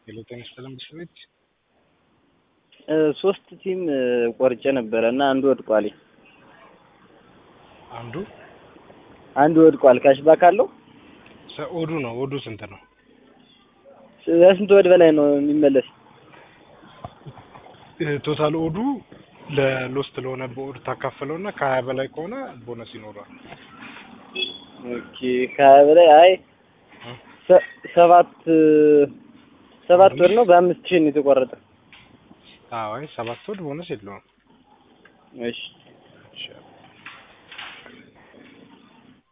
የለውጥ ይመስላል ቤት ሶስት ቲም ቆርጬ ነበረ እና አንዱ ወድቋል። አንዱ አንዱ ወድቋል። ካሽባክ አለው። ሰ- ኦዱ ነው። ኦዱ ስንት ነው? ስንት ወድ በላይ ነው የሚመለስ? ቶታል ኦዱ ለሎስት ለሆነ በኦድ ታካፍለው እና ከሀያ በላይ ከሆነ ቦነስ ይኖረዋል። ኦኬ ከሀያ በላይ አይ ሰ- ሰባት ሰባት ወድ ነው በአምስት ሺህ ነው የተቆረጠ። አዎ አይ ሰባት ወድ ቦነስ የለውም። እሺ እሺ